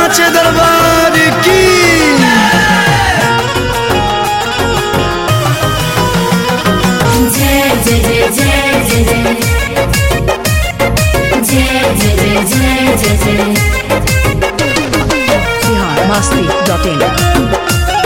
साचे दरबार की जय जय जय जय जय जय जय जय जय जय जय बिहार मस्ती डॉट इन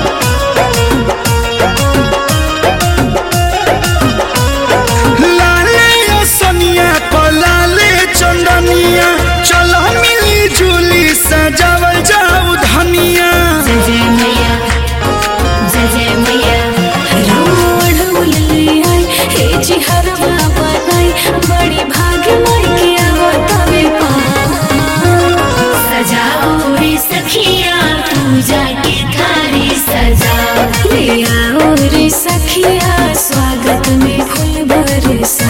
लाले सोनिया को लाले चंदनिया चलो मिली जुली सजावल जाऊ धनिया जय जय मैया जय जय मैया रावण उलैयाई, हे जी हरवा बनाई, बड़ी भाग्य माई के आवतावे पार। सजाओ रे सखिया पूजा के थारी सजाओ ले आओ रे सखिया स्वागत में फूल बरसा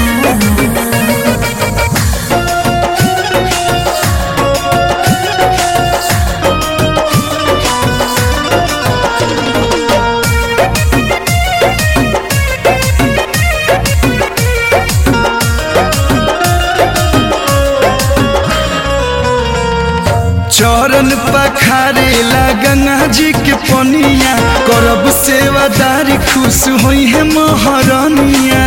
चरण पखारे ला गंगा जी के पनिया करब सेवादारी खुश होई है महारानिया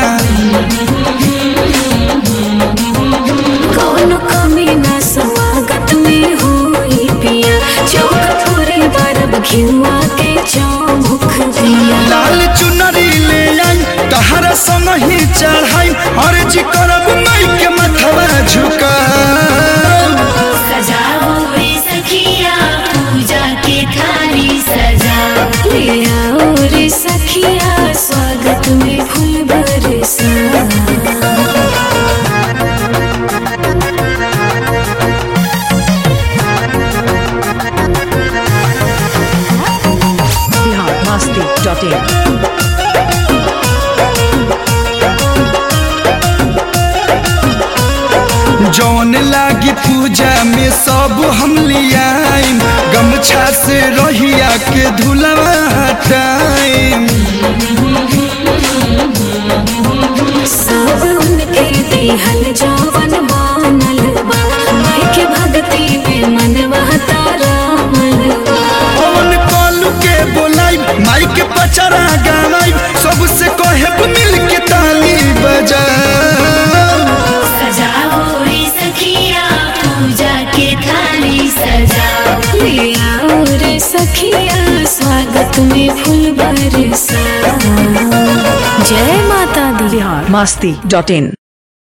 कौन कमी ना स्वागत में होई पिया चौक पूरे बरब घिउआ के चौमुख दिया लाल चुनरी ले आई तहरा संग ही चढ़ाई और जी करब माई के मथवा झुका सजाओ रे सखिया पूजा के थारी सजाओ ले आओ रे सखिया स्वागत में फूल बरसा बिहार मस्ती डॉट इन जौन लागी पूजा में सब हम लियाइम गमछा से रहिया के धुलवा हटाइम सब उनके दिहल जवन मानल बा माई के भक्ति में मनवा तारा मनवा पवन कलू के बोलाई माई के पचरा गावाई सबसे कहब मिल के ताली बजाओ सजाओ रे सखिया पूजा के थाली सजाओ ले आओ रे सखिया स्वागत में फूल बरसा जय माता दी बिहार मस्ती डॉट इन